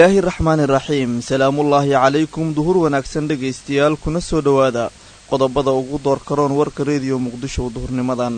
bismillaahi raxmaani raxiim salaamullaahi calaykum duhur wanaagsan dhegaystayaal kuna soo dhowaada qodobada ugu door karoon warka rediyo muqdisho duhurnimadan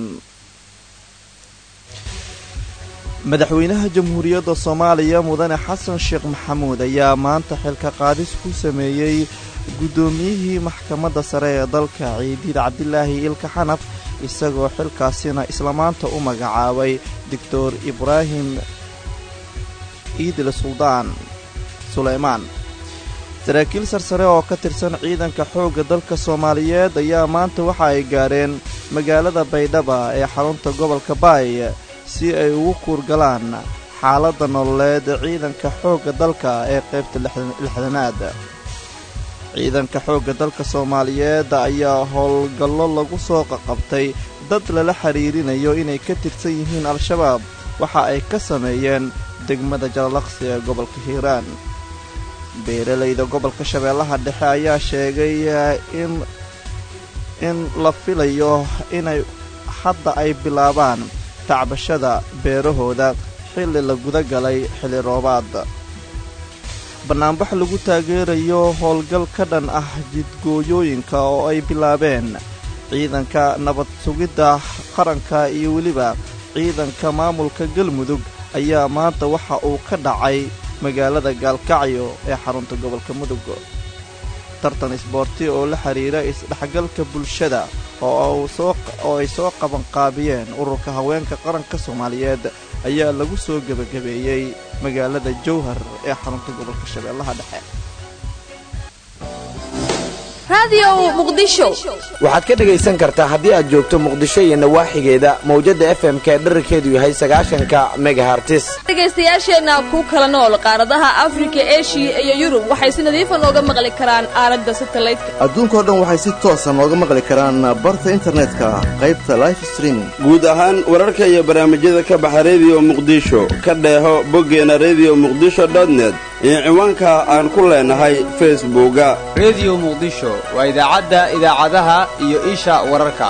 madaxweynaha jamhuuriyadda soomaaliya mudane xasan sheekh maxamuud ayaa maanta xilka qaadis ku sameeyey guddoomiyihii maxkamadda sare ee dalka ciidiid cabdilaahi ilka xanaf isagoo xilkaasina isla maanta u magacaabay doctor ibraahim iidil suldaan suleymaan saraakiil sarsare oo ka tirsan ciidanka xoogga dalka soomaaliyeed ayaa maanta waxa ay gaadheen magaalada baydhaba ee xarunta gobolka baay si ay ugu kuurgalaan xaaladda nololeed ciidanka xoogga dalka ee qaybta lixdanaad ciidanka xoogga dalka soomaaliyeed ayaa howlgallo lagu soo qaqabtay dad lala xidhiirinayo inay ka tirsan yihiin al-shabaab waxa ay ka sameeyeen degmada jalalaqsi ee gobolka hiiraan beeralayda gobolka shabeellaha dhexe ayaa sheegay in in la filayo inay hadda ay bilaabaan tacbashada beerahooda xilli la guda galay xilli roobaad bannaanbax lagu taageerayo howlgal ka dhan ah jidgooyooyinka oo ay bilaabeen ciidanka nabad sugidda qaranka iyo weliba ciidanka maamulka galmudug ayaa maanta waxa uu ka dhacay magaalada gaalkacyo ee xarunta gobolka mudug tartan isboorti oo la xidhiira isdhexgalka bulshada oo ay soo qabanqaabiyeen ururka haweenka qaranka soomaaliyeed ayaa lagu soo gebagabeeyey magaalada jowhar ee xarunta gobolka shabeellaha dhexe waxaad ka dhegaysan kartaa haddii aad joogto muqdisho iyo nawaaxigeeda mawjadda f m k dherarkeedu yahay sagaashanka megahartis dhegaystayaasheenna ku kala nool qaaradaha afrika eshiya iyo yurub waxay si nadiifa nooga maqli karaan aalada satalaydka adduunkao dhan waxay si toosa nooga maqli karaan barta internetka qaybta life streaming guud ahaan wararka iyo barnaamijyada ka baxa rediyo muqdisho ka dheeho boggeena rediyo muqdisho dotnet iyo ciwaanka aan ku leenahay facebooka rediyo muqdisho waa idaacadda idaacadaha iyo isha wararka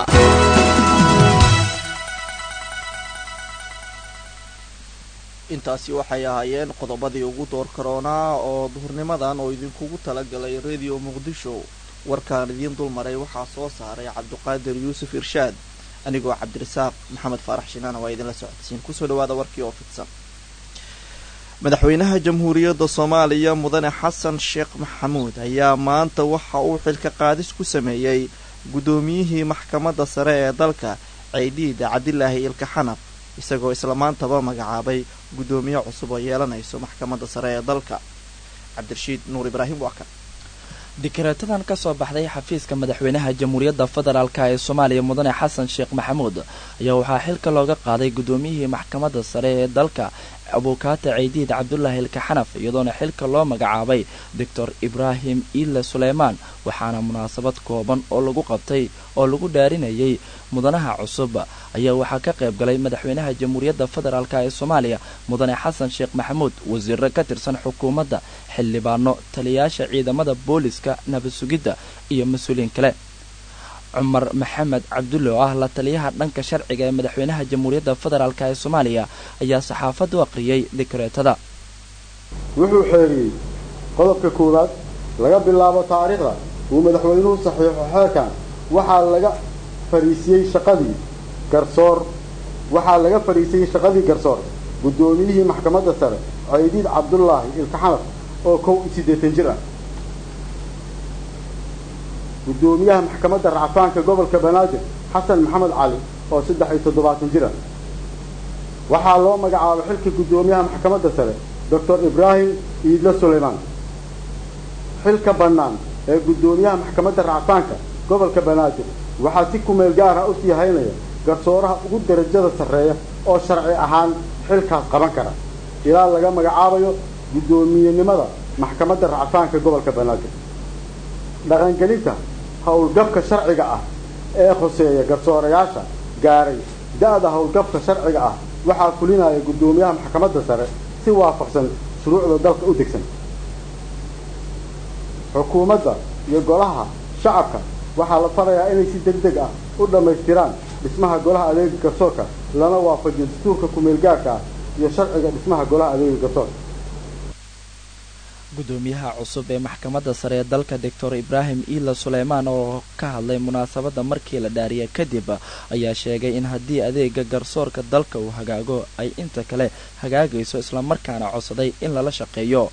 intaasi waxay ahaayeen qodobadii ugu door karoonaa oo duhurnimadan oo idinkugu talagalay rediyo muqdisho warkaan idiin dulmaray waxaa soo saaray cabdiqaadir yuusuf irshaad anigoo cabdirasaaq maxamed faarax shinaana waa idinla socodsiin kusoo dhawaada warkii oo fidsan madaxweynaha jamhuuriyadda soomaaliya mudane xasan sheekh maxamuud ayaa maanta waxa uu xilka qaadis ku sameeyey guddoomiyihii maxkamadda sare ee dalka ciidiida cabdilaahi ilka xanaf isagoo isla maantaba magacaabay guddoomiye cusub oo yeelanayso maxkamadda sare ee dalka cabdirashiid nuur ibraahim waa kan dikreetadan ka soo baxday xafiiska madaxweynaha jamhuuriyadda federaalk ee soomaaliya mudane xasan sheekh maxamuud ayaa waxaa xilka looga qaaday guddoomiyihii maxkamadda sare ee dalka abuukaata ciidiid cabdulaahi ilka xanaf iyadoona xilka loo magacaabay doctor ibraahim iile suleymaan waxaana munaasabad kooban oo lagu qabtay oo lagu dhaarinayay mudanaha cusub ayaa waxaa ka qayb galay madaxweynaha jamhuuriyadda federaalk ee soomaaliya mudane xasan sheekh maxamuud wasiiro ka tirsan xukuumadda xildhibaano taliyayaasha ciidamada booliska nabad sugidda iyo mas-uuliyiin kale cumar maxamed cabdulle oo ah la taliyaha dhanka sharciga ee madaxweynaha jamhuuriyadda federaalk ee soomaaliya ayaa saxaafaddu aqriyey dikreetada wuxuu xeeriyey qodobka koowaad laga bilaabo taariikhda uu madaxweynuhu saxiixo xeerkan waxaa laga fariisiyey shaqadii garsoor waxaa laga fadhiisiyey shaqadii garsoor guddoomiyihii maxkamadda sare ciidiid cabdulaahi ilkaxanaf oo kow iyo siddeetan jir ah guddoomiyaha maxkamadda racfaanka gobolka banaadir xasan maxamed cali oo saddex iyo toddobaatan jir ah waxaa loo magacaabay xilka guddoomiyaha maxkamadda sare doctor ibraahim iidle suleymaan xilka bannaan ee guddoomiyaha maxkamadda racfaanka gobolka banaadir waxaa si kumeel gaar ah u sii haynaya garsooraha ugu darajada sarreeya oo sharci ahaan xilkaas qaban kara ilaa laga magacaabayo guddoomiyenimada maxkamadda racfaanka gobolka banaadir dhaqangelinta howlgabka sharciga ah ee khuseeya garsoorayaasha gaaray da-da howlgabka sharciga ah waxaa fulinaya guddoomiyaha maxkamadda sare si waafaqsan shuruucda dalka u degsan xukuumadda iyo golaha shacabka waxaa la farayaa inay si deg deg ah u dhammaystiraan dhismaha golaha adeega garsoorka lana waafajiyo dastuurka kumeel gaarka ah iyo sharciga dhismaha golaha adeega garsoorka gudoomiyaha cusub ee maxkamadda sare ee dalka doctor ibraahim iila suleymaan oo ka hadlay munaasabadda markii la dhaariya kadib ayaa sheegay in haddii adeega garsoorka dalka uu hagaago ay inta kale hagaagayso islamarkaana codsaday in lala shaqeeyo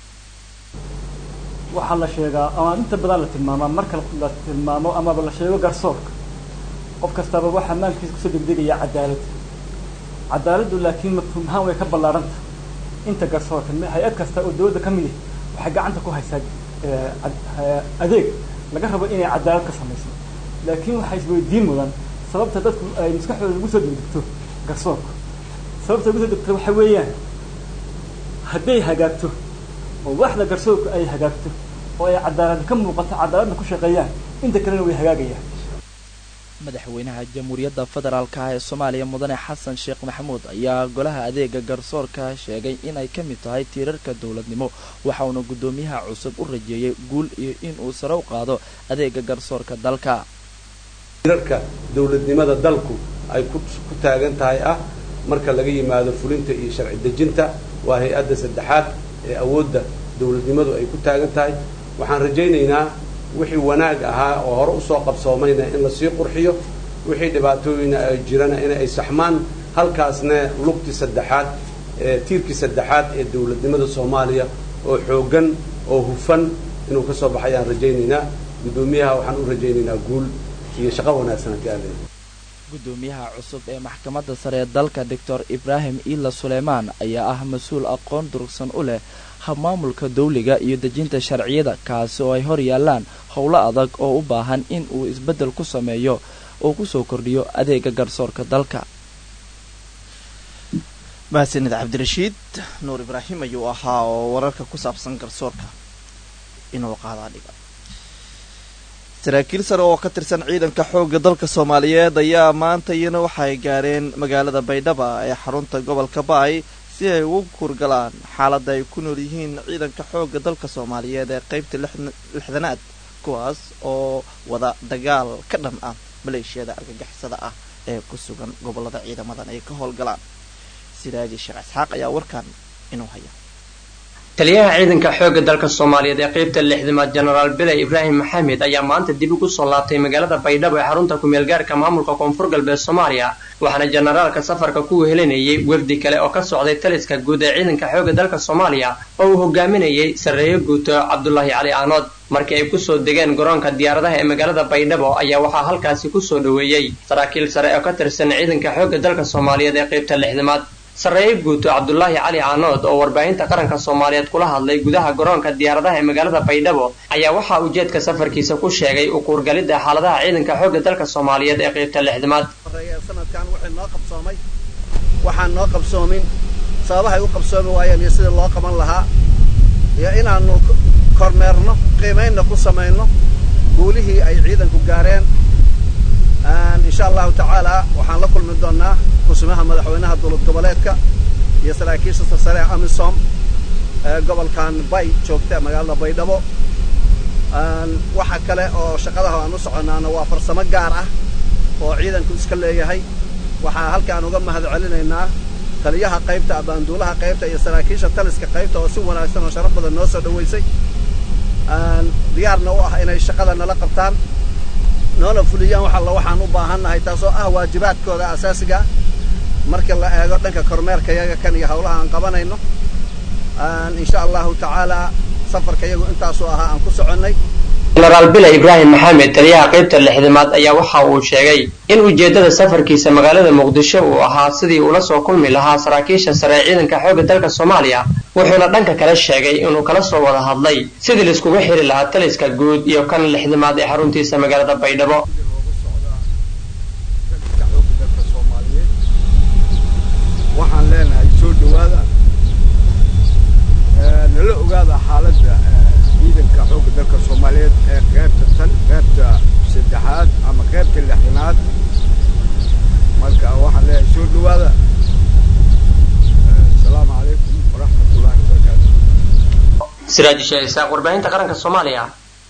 waxaa la sheegaa ama inta badan la tilmaamaa marka la tilmaamo amaba la sheego garsoorka qof kastaba waxaa maalkiisa kusoo degdegaya cadaalad cadaaladdu laakiin mafhuum ahaan way ka ballaaranta inta garsoorka hay-ad kasta oo dawladda ka mid ah waxay gacanta ku haysaa adeeg laga rabo inay cadaalad ka samayso laakiin waxaa isweydiin mudan sababta dadku ay maskaxdooda ugu soo degdegto garsoorka sababta ugu soo degto waxa weeyaan hadday hagaagto oo waxda garsoorku ay hagaagto oo ay cadaalad ka muuqato cadaaladna ku shaqeeyaan inta kalena way hagaagayaan madaxweynaha jamhuuriyadda federaalk ah ee soomaaliya mudane xasan sheekh maxamuud ayaa golaha adeega garsoorka sheegay inay ka mid tahay tiirarka dowladnimo waxauna guddoomiyaha cusub u rajeeyey guul iyo inuu sare u qaado adeega garsoorka dalka tiirarka dowladnimada dalku ay ku taagan tahay ah marka laga yimaado fulinta iyo sharci dejinta waa hay-adda saddexaad ee awoodda dowladnimadu ay ku taagan tahay waxaan rajaynaynaa wixii wanaag ahaa oo hore usoo qabsoomayna in lasii qurxiyo wixii dhibaatooyina ay jirana in ay saxmaan halkaasna lugtii saddexaad ee tiirkii saddexaad ee dowladnimada soomaaliya oo xooggan oo hufan inuu ka soo baxay aan rajaynaynaa guddoomiyaha waxaan u rajaynaynaa guul iyo shaqo wanaagsan haddii aan leeyahay guddoomiyaha cusub ee maxkamadda sare ee dalka doctor ibraahim iila suleymaan ayaa ah mas-uul aqoon durugsan u leh habmaamulka dawliga iyo dejinta sharciyada kaasi oo ay hor yaallaan howlo adag oo u baahan in uu isbeddel ku sameeyo oo kusoo kordhiyo adeega garsoorka dalka mahadsanid cabdirashiid nuur ibraahim ayuu ahaa oo wararka ku saabsan garsoorka inuu qaadaa dhiga saraakiil sare oo ka tirsan ciidanka xoogga dalka soomaaliyeed ayaa maanta iyana waxay gaareen magaalada baydhaba ee xarunta gobolka baay si ay ugu kurgalaan xaaladda ay ku nool yihiin ciidanka xoogga dalka soomaaliyeed ee qaybta lixdanaad kuwaas oo wada dagaal ka dhan ah maleeshiyada argagixisada ah ee ku sugan gobollada ciidamadan ay ka howlgalaan siraaji sheekh isxaaq ayaa warkan inuu haya taliyaha ciidanka xoogga dalka soomaaliyeed ee qaybta lixdamaad jenaraal biley ibraahim maxamed ayaa maanta dib ugu soo laabtay magaalada baydhabo ee xarunta ku-meelgaarka maamulka koonfur galbeed soomaaliya waxaana jenaraalka safarka ku wehelinayay wefdi kale oo ka socday taliska guud ee ciidanka xoogga dalka soomaaliya oo uu hogaaminayay sarreeyo guuto cabdulaahi cali aanood markii ay kusoo degeen garoonka diyaaradaha ee magaalada baydhabo ayaa waxaa halkaasi kusoo dhoweeyey saraakiil sare oo ka tirsan ciidanka xoogga dalka soomaaliyeed ee qaybta lixdamaad sarreeye guuto cabdulaahi cali caanood oo warbaahinta qaranka soomaaliyeed kula hadlay gudaha garoonka diyaaradaha ee magaalada baydhabo ayaa waxaa ujeedka safarkiisa ku sheegay u kuurgalidda xaaladaha ciidanka xoogga dalka soomaaliyeed ee qaybta lixdamaad sanadkan wixii noo qabsoomay waxaan noo qabsoomin sababahay u qabsoomi waayeen iyo sidii loo qaban lahaa iyo inaannu kormeerno qiimaynna ku samayno guulihii ay ciidanku gaareen insha allahu tacaala waxaan la kulmi doonnaa kusimaha madaxweynaha dowlad goboleedka iyo saraakiisha sarsare ee amisom ee gobolkan bay joogta magaalada baydhabo waxa kale oo shaqadaha aan u soconnaana waa farsamo gaar ah oo ciidanku iska leeyahay waxaa halkaan uga mahad celinaynaa taliyaha qaybta abaanduulaha qaybta iyo saraakiisha taliska qaybta oo si wanaagsan oo sharaf badan noo soo dhowaysay diyaarna u ah inay shaqada nala qabtaan noona fuliyaan wax alla waxaan u baahannahay taasoo ah waajibaadkooda asaasiga marka la eego dhanka kormeerka yaga kan iyo hawlaha aan qabanayno insha allahu tacaala safarka iyagu intaasuu ahaa aan ku soconnay jenaraal biley ibraahim maxamed taliyaha qaybta lixdamaad ayaa waxa uu sheegay in ujeeddada safarkiisa magaalada muqdisho uu ahaa sidii ula soo kulmi lahaa saraakiisha sare ee ciidanka xoogga dalka soomaaliya wuxuuna dhanka kale sheegay inuu kala soo wada hadlay sidii laiskugu xiri lahaa taliska guud iyo kan lixdamaad ee xaruntiisa magaalada baydhabo waxaan leenahay soo dhowaada nala ogaada xaaladda ciidanka xoogga dalka soomaaliyeed ee qaybta tan qaybta saddexaad ama qaybta lixdanaad marka waxaan leeyahay soo dhowaada asalaamu calaykum waraxmatullahi wabarakaatu siraaji sheekh isaaq warbaahinta qaranka soomaaliya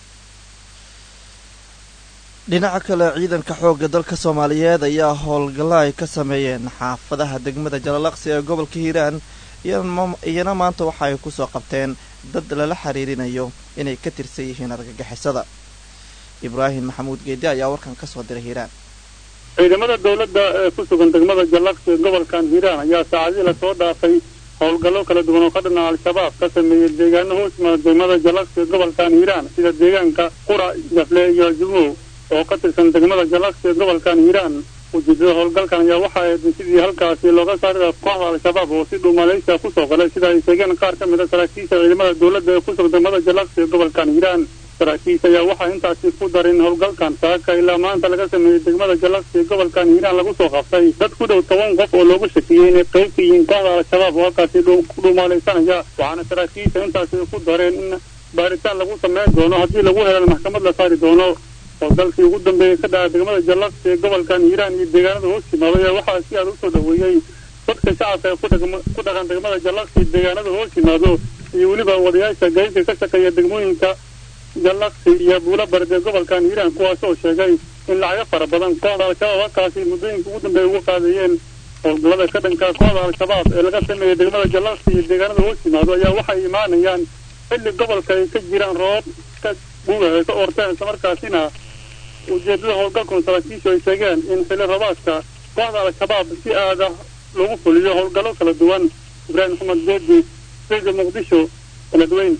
dhinaca kale ciidanka xoogga dalka soomaaliyeed ayaa howlgalla ay ka sameeyeen xaafadaha degmada jalalaqsi ee gobolka hiiraan iyana maanta waxa ay kusoo qabteen dad lala xiriirinayo inay ka tirsan yihiin argagixisada ibraahim maxamuud geedi ayaa warkan ka soo diray hiiraan ciidamada dowladda ee ku sugan degmada jallaqsi ee gobolkan hiiraan ayaa saacadii lasoo dhaafay howlgallo kala duwan oo ka dhana al-shabaab ka sameeyey deegaano hoos yimaada degmada jallaqsi ee gobolkan hiiraan sida deegaanka qura jafle iyo jumow oo ka tirsan degmada jallaqsi ee gobolkan hiiraan ujeedada howlgalkan ayaa waxa ahayd sidii halkaasi looga saari kooxda al-shabaab oo si dhow malaysia kusoo galay sida ay sheegeen qaar ka mid a saraakiisha ciidamada dowladda ee ku sugan degmada jallaqsi ee gobolkan hiiraan saraakiisha ayaa waxaa intaasi ku darin howlgalkan saaka ilaa maanta laga sameeyey degmada jallaqsi ee gobolkan hiiraan lagu soo qabtay dad ku dhow toban qof oo loogu shakiyey inay qayb ka yihiin kooxda al-shabaab oo halkaasi ku dhumaalaysanaya waxaana saraakiisha intaasi ku dareen in baaritaan lagu sameyn doono haddii lagu helan maxkamad la saari doono howlgalkii ugu dambeeyey ka dhaca degmada jallaqsi ee gobolkan hiiraan iyo deegaanada hoos yimaado ayaa waxaa si aad usoo dhaweeyey dadka shacabka ee ku dhaqan degmada jallaqsi deegaanada hoos yimaado iyo weliba wadayaasha gaynka ka shaqeeya degmooyinka jallaqsi iyo buulo barde gobolkan hiiraan kuwaas oo sheegay in lacago fara badan kooxda al-shabaab halkaasi muddooyinka ugu dambeeya uga qaadayeen howlgallada ka dhanka kooxda al-shabaab ee laga sameeyey degmada jallaqsi iyo deegaanada hoos yimaado ayaa waxay imaanayaan xilli gobolka ay ka jiraan roobab ka guga ay ka orteen islamarkaasina ujeedada howlgalkan saraakiishu ay sheegeen in xilli roobaadka kooxda al-shabaab si aada lagu fuliyo howlgallo kala duwan ibraahim maxamed geedi sega muqdisho beledweyn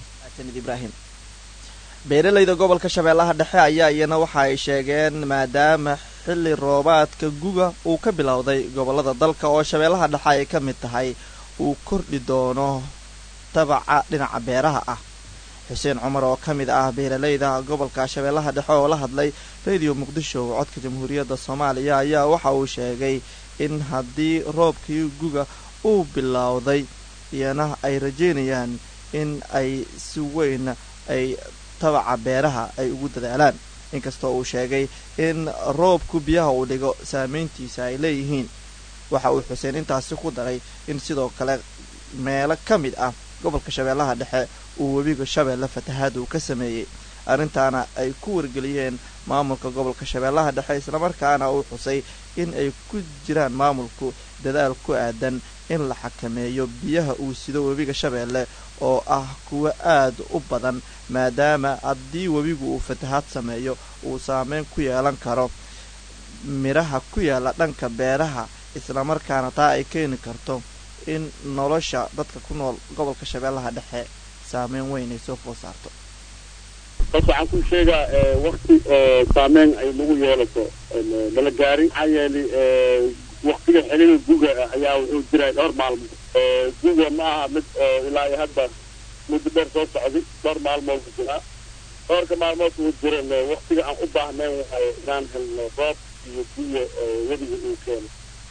ibrahim beeralayda gobolka shabeellaha dhexe ayaa iyana waxa ay sheegeen maadaama xilli roobaadka guga uu ka bilowday gobollada dalka oo shabeellaha dhexe ay ka mid tahay uu kordhi doono tabaca dhinaca beeraha ah xuseen cumar oo ka mid ah beeralayda gobolka shabeellaha dhexe oo la hadlay radio muqdisho codka jamhuuriyadda soomaaliya ayaa waxa uu sheegay in haddii roobkii guga uu bilowday iyana ay rajeynayaan in ay si weyn ay tabaca beeraha ay ugu dadaalaan inkastoo uu sheegay in roobku biyaha uu dhigo saameyntiisa ay leeyihiin waxa uu xuseen intaasi ku daray in sidoo kale meelo ka mid ah gobolka shabeellaha dhexe uu webiga shabeelle fatahaad uu ka sameeyey arrintaana ay ku wargeliyeen maamulka gobolka shabeellaha dhexe islamarkaana uu xusay in ay ku jiraan maamulku dadaal ku aadan in la xakameeyo biyaha uu sido webiga shabeelle oo ah kuwo aad u badan maadaama haddii webigu uu fatahaad sameeyo uu saameyn ku yeelan karo midhaha ku yaala dhanka beeraha islamarkaana taa ay keeni karto in nolosha dadka ku nool gobolka shabeellaha dhexe saameyn weyn ay soo food saarto bas waxaan ku sheegaa wakti saameyn ay nagu yeelato nala gaarin maxaa yeelay waktiga xiliga guga ayaa wuxuu jiray dhowr maalmood guga ma aha mid ilaa iyo hadda muddo dheer soo socday dhowr maalmood ku jiraa dhowrka maalmood uu jiran waktiga aan u baahnayn waay inaan helno roob iyo guya webiga uu keeno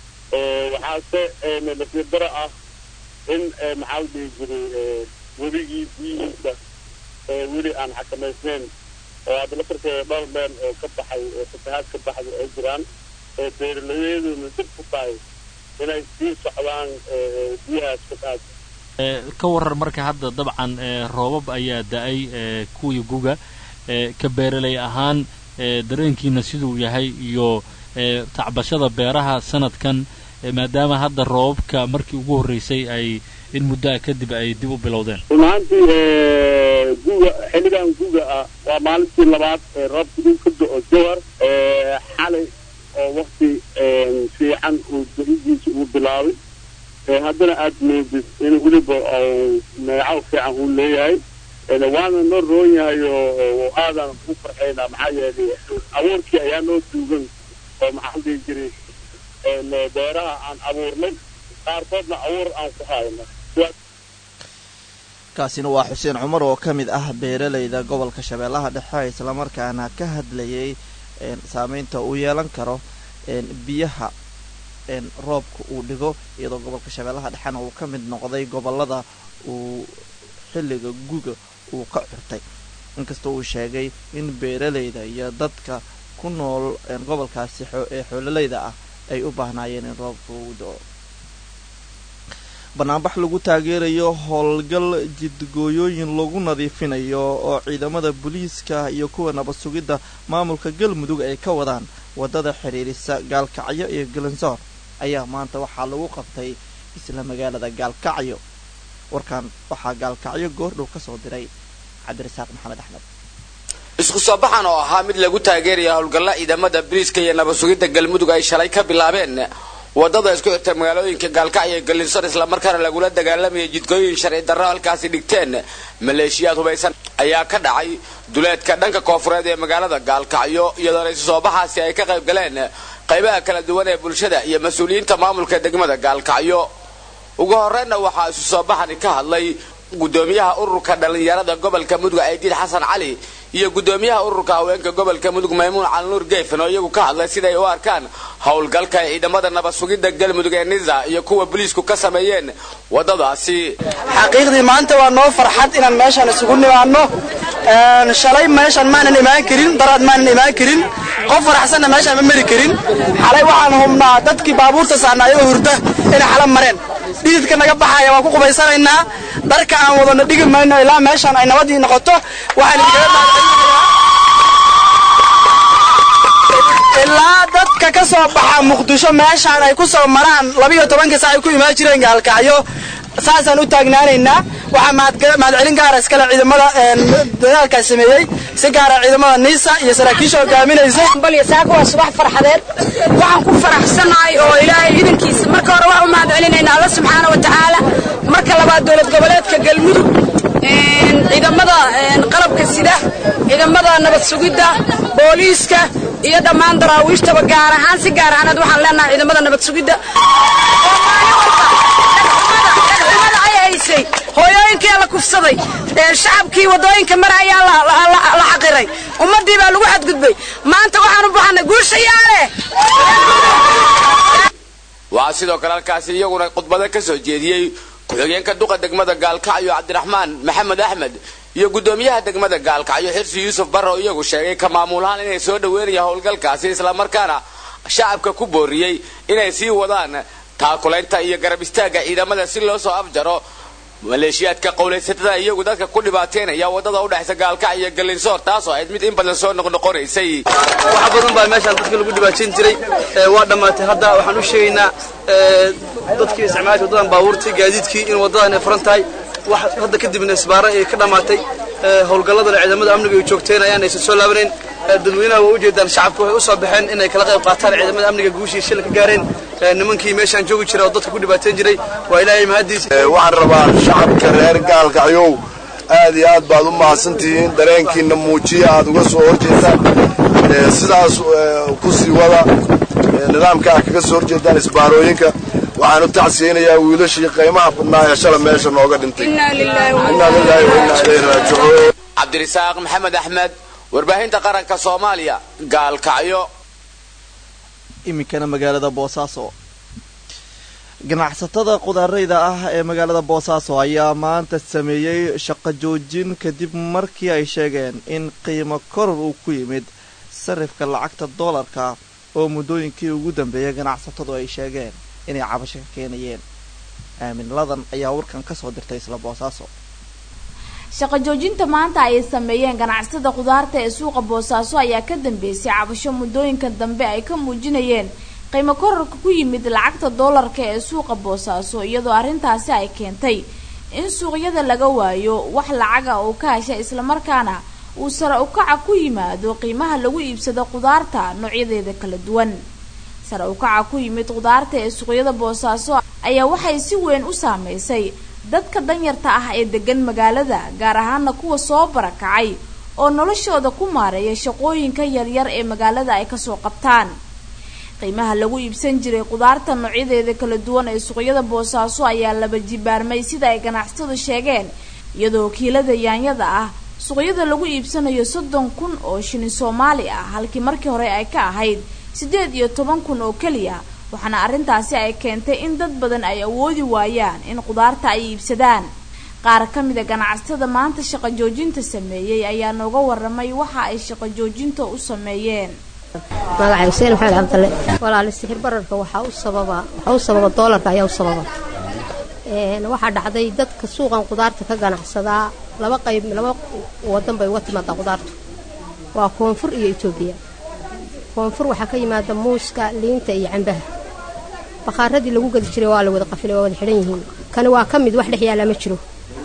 waxaase nasiir daro ah in maxaa la dhihi jiray webigii biyihiisa weli aan xakamaysnayn oo hadda laftarkeeda dhowr meel oo ka baxay fatahaad ka baxday ay jiraan beeralayadeeduna dib ku tahay inay sii socdaan biyahaas fatahaad ka waran marka hadda dabcan roobab ayaa da-ay kuwii guga ka beeralay ahaan dareenkiina siduu yahay iyo tacbashada beeraha sanadkan maadaama hadda roobabka markii ugu horreysay ay in muddoa kadib ay dib u bilowdeen run ahaantii guga xilligan guga ah waa maalintii labaad roobka uu ka do-o jawar xalay oo wakti fiican uu daidiisa uu bilaabay haddana aad moodid in weliba neecaw fiican uu leeyahay waana noo roon yahay oo aadan u farxaynaa maxaa yeelay abuurkii ayaa noo duugan oo maxaa la dhihi jiray beeraha aan abuurnay qaarkoodna abuur aan ku hayno kaasina waa xuseen cumar oo ka mid ah beeralayda gobolka shabeellaha dhexe islamarkaana ka hadlayay saameynta uu yeelan karo biyaha roobka uu dhigo iyadoo gobolka shabeellaha dhexena uu ka mid noqday gobolada uu xilliga guga uu ka curtay inkastoo uu sheegay in beeralayda iyo dadka ku nool gobolkaasi ee xoololayda ah ay u baahnaayeen in roobka uu do-o banaanbax lagu taageerayo howlgal jidgooyooyin lagu nadiifinayo oo ciidamada booliiska iyo kuwa nabad sugidda maamulka galmudug ay ka wadaan waddada xidhiirisa gaalkacyo iyo galansoor ayaa maanta waxaa lagu qabtay isla magaalada gaalkacyo warkan waxaa gaalkacyo goordhow ka soo diray cabdirasaaq maxamed axmed isku soo baxan oo ahaa mid lagu taageeraya howlgalla ciidamada bariiska iyo nabad sugidda galmudug ay shalay ka bilaabeen wadada isku xirta magaalooyinka gaalkacyo iyo galinsor islamarkaana lagula dagaalamayay jidkooyin sharci darro halkaasi dhigteen maleeshiyaad hubaysan ayaa ka dhacay duleedka dhanka koofureed ee magaalada gaalkacyo iyadoona isu soo baxaasi ay ka qayb galeen qaybaha kala duwan ee bulshada iyo mas-uuliyiinta maamulka degmada gaalkacyo ugu horreynna waxaa isu soo baxani ka hadlay gudoomiyaha ururka dhallinyarada gobolka mudug aydiid xasan cali iyo gudoomiyaha ururka haweenka gobolka mudug maymuun calinuur geefan oo iyagu ka hadlay siday u arkaan howlgalka ay ciidamada nabad sugidda galmudug ee nisa iyo kuwa boliisku ka sameeyeen wadadaasi xaqiiqdii maanta waa noo farxad inaan meeshaan isugu nimaano shalay meeshaan maanan imaan karin daraad maanan imaan karin qof faraxsanna meeshaan ma mari karin xalay waxaan hubnaa dadkii baabuurta saarna ayagoo hurda inay xala mareen dhididka naga baxaya waan ku qubaysanaynaa dharka aan wadano dhigi mayno ilaa meeshaan ay nabadii noqoto waxaan idinkaga ilaa dadka ka soo baxa muqdisho meeshaan ay ku soo maraan labiyo tobanka saa ay ku imaan jireen gaalkacyo saasaan u taagnaanaynaa waxaa mahadcelin gaara iskale ciidamada dadaalkaas sameeyey si gaara ciidamada niisa iyo saraakiisha hogaaminaysa saaka waa subax farxadeed waxaan ku faraxsanahay oo ilaahay idankiisa marka hore waxaan u mahadcelinaynaa alla subxaana wa tacaala marka labaad dowlad goboleedka galmudug ciidamada qalabka sida ciidamada nabad sugidda booliiska iyo dhammaan daraawiishtaba gaar ahaan si gaar ahaaneed waxaan leenahay ciidamada nabad sugidda hooyooyinkii la kufsaday shacabkii wadooyinka mara ayaa la xaqiray ummadii baa lagu xadgudbay maanta waxaan u baxanay guushayaale waxaa sidoo kale halkaasi iyaguna khudbado ka soo jeediyey ku-xigeenka duqa degmada gaalkacyo cabdiraxmaan maxamed axmed iyo gudoomiyaha degmada gaalkacyo xirsi yuusuf barre oo iyagu sheegay ka maamulahaan inay soo dhaweynayaan howlgalkaasi islamarkaana shacabka ku booriyey inay sii wadaan taakulaynta iyo garab istaagga ciidamada si loo soo afjaro maleeshiyaadka qowlaysatada iyagu dadka ku dhibaateynaya wadada udhexaysa gaalkacyo iyo galinsoor taasoo ayd mid in badan soo noqnoqonaysay wax badan baa meeshaan dadka lagu dhibaateyn jiray waa dhammaatay hadda waxaan u sheegaynaa dadkii isticmaalka wadadan baabuurtii gaadiidkii in wadadan ay furan tahay wax hadda kadibna isbaaro ay ka dhammaatay howlgalladana ciidamada amniga ay joogteen ayaan aysan soo laabanayn dadweynaha waa ujeedaan shacabku waxay u soo baxeen inay kala qayb qaataan ciidamada amniga guushii shil ka gaareen nimankii meeshaan joogi jiray oo dadka ku dhibaateyn jiray waa ilaahay mahadiisa waxaan rabaa shacabka reer gaalkacyow aad iyo aad baad u mahadsantihiin dareenkiina muujiya aad uga soo horjeedtaan sidaas ku sii wada nidaamka aad kaga soo horjeedaan isbaarooyinka waxaan u tacsiyeynayaa wiilashii qiimaha badnaa ee shala meesha nooga dhintay innaa lilaahi wa innaa ilayhi raajicuun cabdirisaaq maxamed axmed warbaahinta qaranka soomaaliya gaalkacyo iminkana magaalada boosaaso ganacsatada qudaarayda ah ee magaalada boosaaso ayaa maanta sameeyey shaqo joojin kadib markii ay sheegeen in qiimo koror uu ku yimid sarifka lacagta doolarka oo muddooyinkii ugu dambeeyay ganacsatadu ay sheegeen inay cabasho ka keenayeen aamin ladan ayaa warkan ka soo dirtay isla boosaaso shaqo joojinta maanta ay sameeyeen ganacsatada khudaarta ee suuqa boosaaso ayaa ka dambeysay cabasho muddooyinka dambe ay ka muujinayeen qiimo korarka ku yimid lacagta doolarka ee suuqa boosaaso iyadoo arrintaasi ay keentay in suuqyada laga waayo wax lacaga oo ka hesha islamarkaana uu sare ukaca ku yimaado qiimaha lagu iibsado khudaarta noocyadeeda kala duwan sare ukaca ku yimid khudaarta ee suuqyada boosaaso ayaa waxay si weyn u saameysay dadka danyarta ah ee degan magaalada gaar ahaana kuwa soo barakacay oo noloshooda ku maareeya shaqooyinka yaryar ee magaalada ay kasoo qabtaan qiimaha lagu iibsan jiray khudaarta noocyadeeda kala duwan ee suuqyada boosaaso ayaa laba jibaarmay sida ay ganacsatadu sheegeen iyadoo kiilada yaanyada ah suuqyada lagu iibsanayo soddon kun oo shilin soomaali ah halkii markii hore ay ka ahayd siddeed iyo toban kun oo keliya waxaana arrintaasi ay keentay in dad badan ay awoodi waayaan in khudaarta ay iibsadaan qaar ka mida ganacsatada maanta shaqo joojinta sameeyey ayaa nooga waramay waxa ay shaqo joojinta u sameeyeen magacay xuseen maxamed cabdalle walaali sixir bararka waxaa u sababa waxaa u sababa doolarka ayaa u sababa waxaa dhacday dadka suuqan khudaarta ka ganacsadaa laba qayb laba wadan bay uga timaadaa khudaartu waa koonfur iyo etoobiya koonfur waxaa ka yimaada muuska liinta iyo cambaha bakhaaradii lagu gadi jiray waa la wada qafilay waa wada xidhan yihiin kani waa ka mid wax dhex yaala ma jiro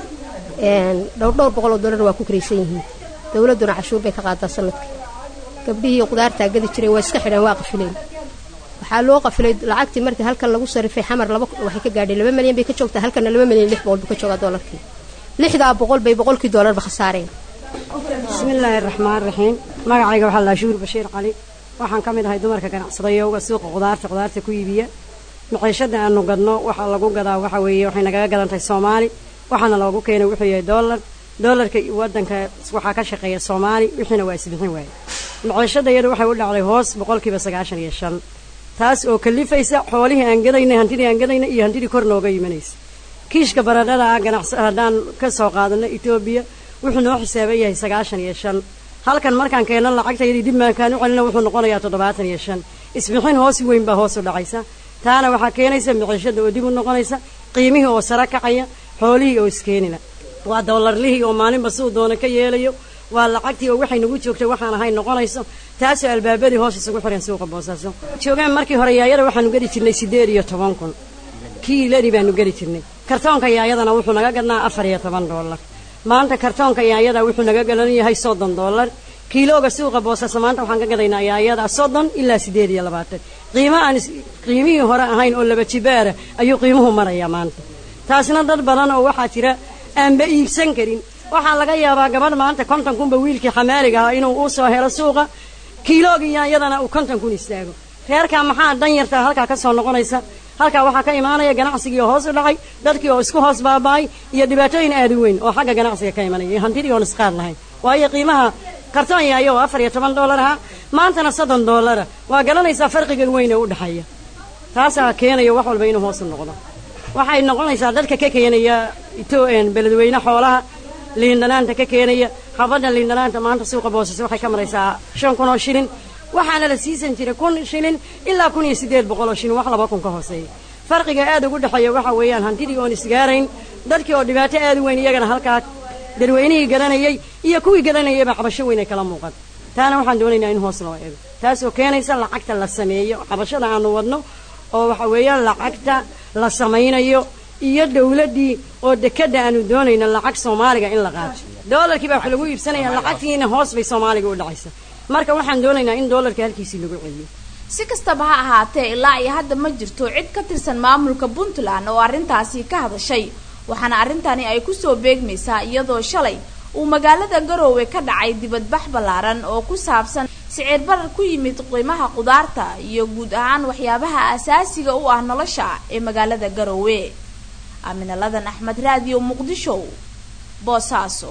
dhowr dhowr boqol oo dollar waa ku karaysan yihiin dowladduna cashuur bay ka qaadaa sanadkii gabdhihii qudaartaa gadi jiray waa iska xidhan waa qafileen waxaa loo qafilay lacagtii markii halkan lagu sarifay xamar laba waxay ka gaadhay laba milyan bay ka joogtaa halkana laba milyan lix boqol buu ka joogaa doolarkii lixdaa boqol bay boqolkii doolarba khasaareen bismillaahi raxmaan raxiim magacayga waxaa laa shuhur bashiir cali waxaan ka mid ahay dumarka ganacsadayowga suuqa qudaarta qudaarta ku iibiya maciishada aanu gadno waxaa lagu gadaa waxa weeye waxay nagaga gadan tahay soomaali waxaana loogu keenay wuxuu yahay doolar doolarka wadanka waxaa ka shaqeeya soomaali wixiina waa isbixin waaye maciishada iyadu waxay u dhacday hoos boqolkiiba sagaashan iyo shan taas oo kalifaysa xoolihii aan gadaynay hantidii aan gadaynay iyo hantidii kor nooga imanaysa kiishka baradhada ah ganacsi haddaan ka soo qaadano etoobiya wuxuu noo xisaaban yahay sagaashan iyo shan halkan markaan keenno lacagtayadii dib maankaan u celina wuxuu noqonayaa toddobaatan iyo shan isbixin hoos weyn baa hoos u dhacaysa taana waxaa keenaysa maciishada oo dib u noqonaysa qiimihii oo sara kacaya xoolihii oo iskeenina waa doolarlihii oo maalinba siduu doona ka yeelayo waa lacagtii oo waxay nagu joogtay waxaan ahayn noqonayso taasoo albaabadii hoos isugu xiran suuqa boosaaso joogeen markii hore yaayada waxaanu geli jirnay siddeed iyo toban kun kiilani baanu geli jirnay kartoonka yaayadana wuxuu naga gadnaa afar iyo toban doolar maanta kartoonka yaayada wuxuu naga galan yahay soddon doolar kiilooga suuqa boosaaso maanta waxaan ka gadaynaa yaayada soddon ilaa siddeed iyo labaatan qiimo aan qiimihii hore ahayn oo laba jibaara ayuu qiimuhu marayaa maanta taasna dad badan oo waxaa jira aanba iibsan karin waxaa laga yaabaa gabadh maanta konton kunba wiilkii xamaaliga ahaa inuu u soo helo suuqa kiiloogii yaayadana uu konton kun istaago reerkaa maxaa dan yartaa halkaa ka soo noqonaysa halkaa waxaa ka imaanaya ganacsigii oo hoos u dhacay dadkii oo isku hoos baaba'ay iyo dhibaatooyin aad u weyn oo xagga ganacsiga ka imanaya iyo hantidii oon isqaad lahayn waayo qiimaha kartoon yaayo oo afar iyo toban doolar ahaa maantana soddon doolara waa garanaysaa farqiga weyn ee u dhexeeya taasaa keenaya wax walba inuu hoos u noqdo waxay noqonaysaa dadka ka keenaya beledweyne xoolaha liindhanaanta ka keenaya xabadda liindhanaanta maanta suuqa boosas waxay ka maraysaa shan kun oo shilin waxaana la siisan jiray kun shilin ilaa kun iyo siddeed boqol oo shilin wax laba kun ka hooseeya farqiga aad ugu dhexeeya waxa weeyaan hantidii oon isgaarayn dadkii oo dhibaato aad u weyn iyagana halkaa dadweynihii garanayay iyo kuwii garanayayba cabasho weyn ay kala muuqan taana waxaan doonaynaa in hoos loo eego taasoo keenaysa lacagta la sameeyo cabashada aanu wadno oo waxa weeyaan lacagta la samaynayo iyo dawladdii oo dekadda aanu doonayno lacag soomaaliga in la qaato doolarkii baa wax lagu iibsanaya lacagtiina hoos bay soomaaliga u dhacaysa marka waxaan doonaynaa in doolarka halkiisii lagu celiyo si kastaba ha ahaatee ilaa iyo hadda ma jirto cid ka tirsan maamulka puntland oo arrintaasi ka hadashay waxaana arrintani ay kusoo beegmaysaa iyadoo shalay uu magaalada garoowe ka dhacay dibadbax ballaaran oo ku saabsan siciir barar ku yimid qiimaha qudaarta iyo guud ahaan waxyaabaha asaasiga u ah nolosha ee magaalada garoowe aaminaladan axmed raadiyo muqdisho boosaaso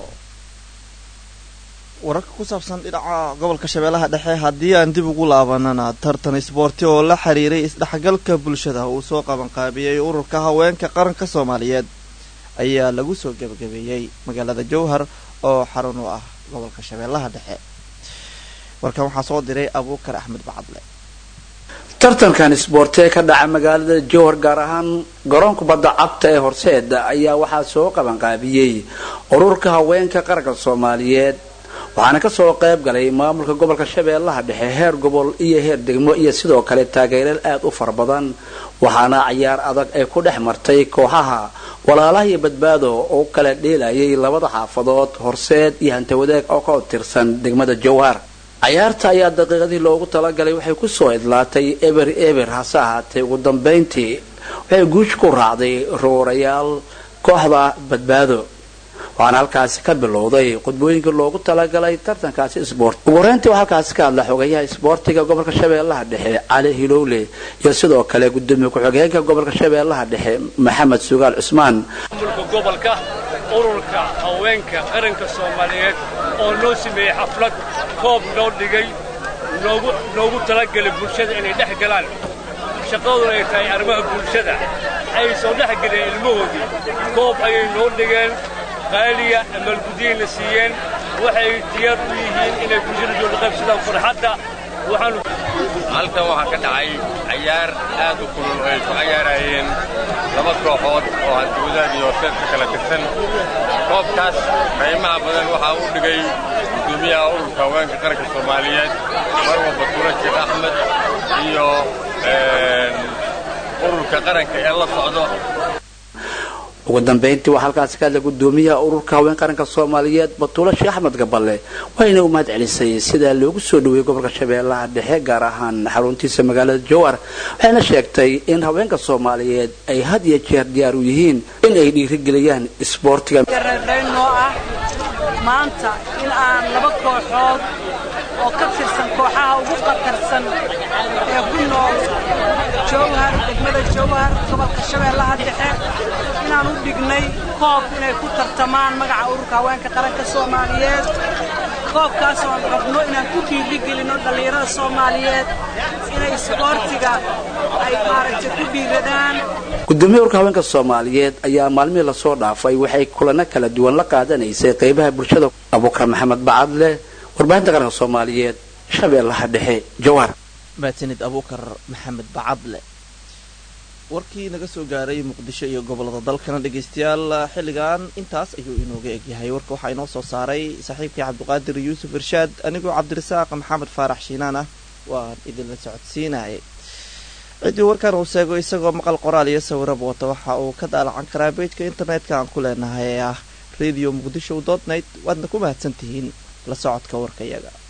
wararka ku saabsan dhinaca gobolka shabeellaha dhexe haddii aan dib ugu laabanana tartan isboorti oo la xiriiray isdhexgalka bulshada uu soo qabanqaabiyey ururka haweenka qaranka soomaaliyeed ayaa lagu soo gebagabeeyey magaalada jowhar oo xarun u ah gobolka shabeellaha dhexe warkan waxaa soo diray abuukar axmed bacadle tartankan isboorti ee ka dhaca magaalada jowhar gaar ahaan garoonka badda cagta ee horseeda ayaa waxaa soo qabanqaabiyey ururka haweenka qaranka soomaaliyeed waxaana kasoo qayb galay maamulka gobolka shabeellaha dhexe heer gobol iyo heer degmo iyo sidoo kale taageereel aad u fara badan waxaana cayaar adag ay ku dhex martay kooxaha walaalaha iyo badbaado oo kala dheelayay labada xaafadood horseed iyo hantawadaag oo ka tirsan degmada jowhar cayaarta ayaa daqiiqadii loogu talagalay waxay kusoo idlaatay eber eber hase ahaatee ugu dambayntii waxay guush ku raacday roorayaal kooxda badbaado waxaana halkaasi ka bilowday qudbooyinkii loogu talagalay tartankaasi isboort ugu horeyntii waa halkaasi ka hadla xogayaha isboortiga gobolka shabeellaha dhexe cali hilowle iyo sidoo kale gudoomiye ku-xigeenka gobolka shabeellaha dhexe maxamed sugaal cusmaan maamulka gobolka ururka haweenka qaranka soomaaliyeed oo noo sameeyey xaflad koob noo dhigay noogu noogu talagelay bulshada inay dhex galaan shaqaduna ay tahay arrimaha bulshada ay soo dhex galeen ilmahoodii koob ayay noo dhigeen qaaliya amaalgudiyayna siiyeen waxay diyaar u yihiin inay bulshada jooga qaybsadaan farxadda waxaanu halkan waxaa ka dhacay cayaar aad u kulul oo ay ku cayaarayeen laba kooxood oo hantiwadaad iyo horseed ka kala tirsan koobkaas qiimaha badan waxaa u dhigay gudoomiyaha ururka haweenka qaranka soomaaliyeed marwa batuure sheekh axmed iyo ururka qaranka ee la socdo ugu dambayntii waxaa halkaasi ka hadla gudoomiyaha ururka haween qaranka soomaaliyeed batuulo sheekh axmed gaballe waxayna u mahad celisay sida loogu soo dhaweeyey gobolka shabeellaha dhexe gaar ahaan xaruntiisa magaalada jowhar waxayna sheegtay in haweenka soomaaliyeed ay had iyo jeer diyaar u yihiin in ay dhiirigeliyaan isboortiga reerdhaynoo ah maanta in aan laba kooxood oo ka tirsan kooxaha ugu qatarsan ee ku nool jowhar degmada jowhar gobolka shabeellaha dhexe inaan u dhignay koob inay ku tartamaan magaca ururka haweenka qaranka soomaaliyeed koobkaas oon rabno inaan ku dhiirigelinno dhallinyarada soomaaliyeed inay isboortiga ay maaragtay ku dhiiradaan gudoomiyaha ururka haweenka soomaaliyeed ayaa maalmihii lasoo dhaafay waxay kulano kala duwan la qaadanaysay qaybaha bulshada abuukar maxamed bacadle warbaahinta qaranka soomaaliyeed shabeellaha dhexe jowhar maasanid abuukar maxamed bacadle warkii naga soo gaaray muqdisho iyo gobolada dalkana dhegaystayaal xilligan intaas ayuu inooga egyahay warka waxaa inoo soo saaray saaxiibkii cabdiqaadir yuusuf irshaad anigoo cabdirasaaq maxamed faarax shiinaan ah waan idinla socodsiinayay ciddii warkan uu sheego isagoo maqal qoraal iyo sawiraba wata waxa uu ka daalacan karaa beejka internetka aan ku leenahay ee ah radio muqdisho dot net waadna ku mahadsantihiin la socodka warkayaga